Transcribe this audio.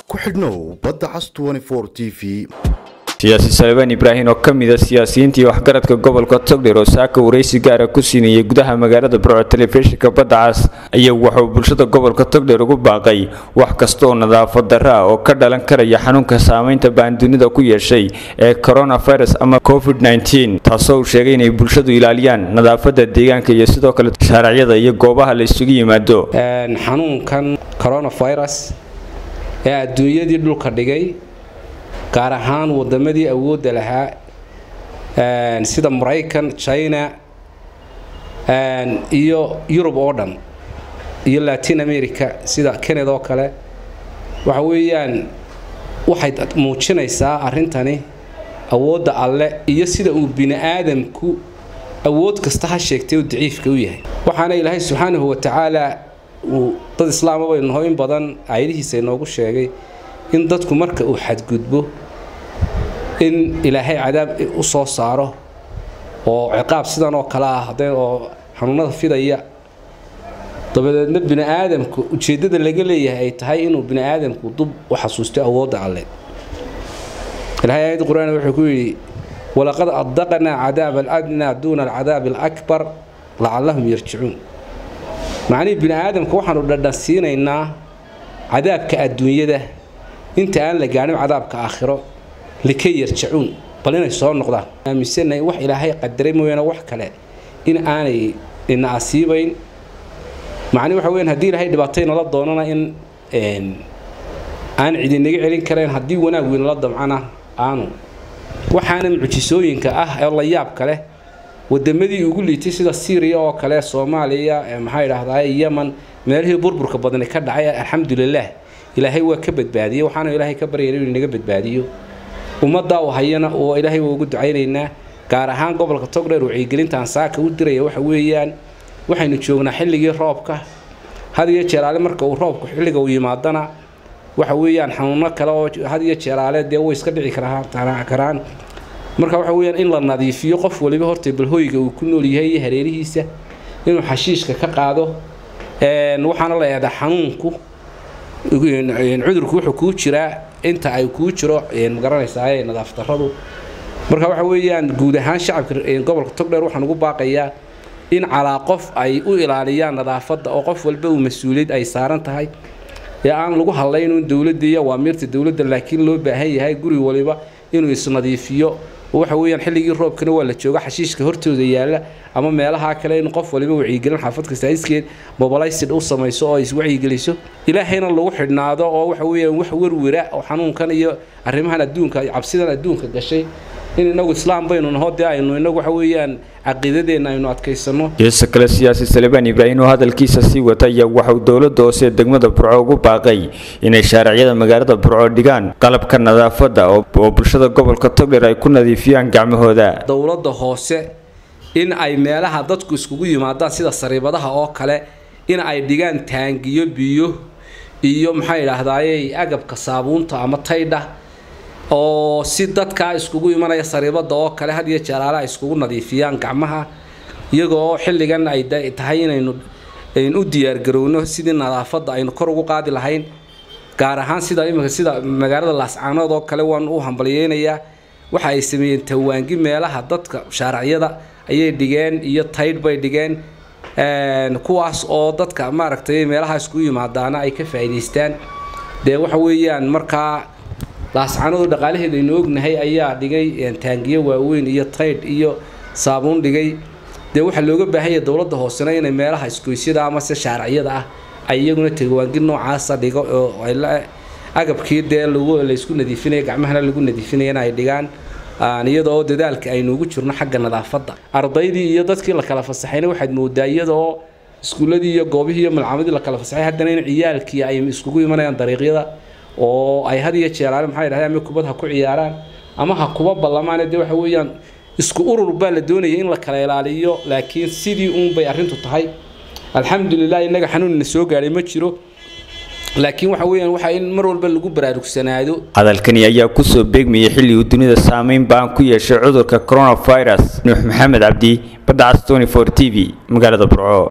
ku xidhnow badda cas t v siyaasi salebaan ibraahim oo ka mid a siyaasiyiintii waxgaradka gobolka togdheer oo saaka waraysi gaara ku siinayay gudaha magaalada burco telefishinka badda cas ayaa wuxuu bulshada gobolka togdheer ugu baaqay wax kasta oo nadaafad darro ah oo ka dhalan karaya xanuunka saameynta baan dunida ku yeeshay ee coronavirus ama covid taasoo uu sheegay inay bulshadu ilaaliyaan nadaafada deegaanka iyo sidoo kale shaaracyada iyo goobaha la isugu yimaado xanuunkan coronavirus ee adduunyadii dhulka dhigay gaar ahaan wadamadii awoodda lahaa sida maraykan china iyo yurub oo dhan iyo latin america sida canada oo kale waxa weeyaan waxay muujinaysaa arrintani awoodda alle iyo sida uu bini aadamku awood kasta ha sheegtay uu daciifka u yahay waxaana ilaahay subxaanahu watacaala uu dad islaama baynu naho in badan aayadihiisa inoogu sheegay in dadku marka uu xadgudbo in ilaahay cadaab u soo saaro oo ciqaab sidan oo kale ah oo xanuunada fidaya dabadeedna bini aadamku ujeeddada laga leeyahay ay tahay inuu bini aadamku dub u xasuusto awoodda alle ilahay aayadda qur-aan wuxuu ku yidhi walaqad adaqnaa cadaaba aladnaa duuna alcadaabi alakbar lacallahum yarjicuun macnihii bini aadamka waxaanu dhadhansiinaynaa cadaabka adduunyada inta aan la gaadhin cadaabka aakhiro likay yarjacuun bal inay soo noqdaan aaminsanahay wax ilaahay qadaray mooyaane wax kale in aanay ina asiibayn macni waxa weyaan haddii ilaahay dhibaatay nala doonana in aan cidinaga celin karayn haddii wanaag weynala damcana aanu waxaana mucjisooyinka ah ee la yaabka leh wadamadii ugu liitay sida syriya oo kale soomaaliya maxaa idhaahdaa yeman meelihii burburka badani ka dhacay alxamdulilah ilaahay waa ka badbaadiyey waxaanu ilaahay ka baryayna inuu inaga badbaadiyo ummaddaa u hayana oo ilaahay waa ugu ducaynaynaa gaar ahaan gobolka togdheer wacyigelintaan saaka u diraya waxa weeyaan waxaynu joognaa xilligii roobka had iyo jeeraale marka uu roobku xilliga uu yimaadana waxa weeyaan xanuuno kale oo had iyo jeeraale dee way iska dhici karaan marka waxa weyaan in la nadiifiyo qof waliba horta balhooyga uu ku nool yahay iyo hareerihiisa inuu xashiishka ka qaado waxaana la eedaa xanuunku cudurku wuxuu kuu jiraa inta ay kuu jiro magaranaysaa nadaaf daradu marka waxa weeyaan guud ahaan shacabka gobolka togdheer waxaan ugu baaqayaa in calaa qof ay u ilaaliyaan nadaafadda oo qof walba uu mas-uuliyad ay saaran tahay ee aan lagu hadlaynin dowladda iyo awaamiirta dowladda laakiin loo baahan yahay guri waliba inuu isnadiifiyo waxa weeyaan xilligii roobkana waa la jooga xashiishka hortooda yaalla ama meelaha kale in qof waliba wacyigelin xaafad kasta iskeed mobilaysid u samayso oo iswacyigeliso ilaahayna lagu xidhnaado oo waxa weeyaan wax werwera oo xanuunkan iyo arrimahan adduunka cabsidan adduunka gashay in inagu islaam baynu naho dee aynu inagu waxa weeyaan caqiidadeenna aynu adkaysano geesa kale siyaasi salebaan ibraahim oo hadalkiisa sii wata ayaa waxauu dowladda hoose degmada burco ugu baaqay inay shaaracyada magaalada burco dhigaan qalabka nadaafadda oo bulshada gobolka togdheer ay ku nadiifiyaan gacmahooda dowladda hoose in ay meelaha dadku iskugu yimaadaan sida sariibadaha oo kale in ay dhigaan taangiyo biyo iyo maxaa idhaahdaaye agabka saabuunta ama taydha oo si dadkaa iskugu imanaya sariibada oo kale had iyo jeeraale ay iskugu nadiifiyaan gacmaha iyagoo xilligan ay tahay inaynu u diyaargarowno sidii nadaafadda aynu kor ugu qaadi lahayn gaar ahaan sida imika sida magaalada laascaanood oo kale waan u hambalyeynayaa waxa ay sameeyeen tawaangi meelaha dadka shaaracyada ayay dhigeen iyo taydh bay dhigeen kuwaas oo dadka maaragtay meelaha iskugu yimaadaana ay ka faa'iidaystaan dee waxa weeyaan markaa laascanadu dhaqaalaheeda aynu ognahay ayaa dhigay taangiyo waaweyn iyo taydh iyo saabuun dhigay dee waxaa looga baahanya dowladda hoosena inay meelaha isgoysyada amase shaaracyada ah ay iyaguna tawaangi noocaasa dhigo oo agabkii dee laysku nadiifinaya gacmahana lagu nadiifinayana ay dhigaan iyadoo dadaalka aynu ugu jirno xagga nadaafadda ardaydii iyo dadkii la kala fasaxayna waxaad moodaa iyadoo iskuulladii iyo goobihii iyo malcamadii la kala fasaxay haddana in ciyaalkii ay iskugu imanayaan dariiqyada oo ay had iyo jeeraale maxaa yidhahdaa ama kubad ha ku ciyaaraan ama ha kuba ballamaane dee waxa weeyaan isku urur baa la doonaya in la kala ilaaliyo laakiin sidii uunbay arrintu tahay alxamdulilah innaga xanuunna soo gaadhay ma jiro laakiin waxa weeyaan waxa in mar walba lagu baraarugsanaado hadalkani ayaa kusoo beegmayay xilli uu dunida saameyn baan ku yeeshay cudurka coronavirus nuux maxamed cabdi badda cas t v magaalada burco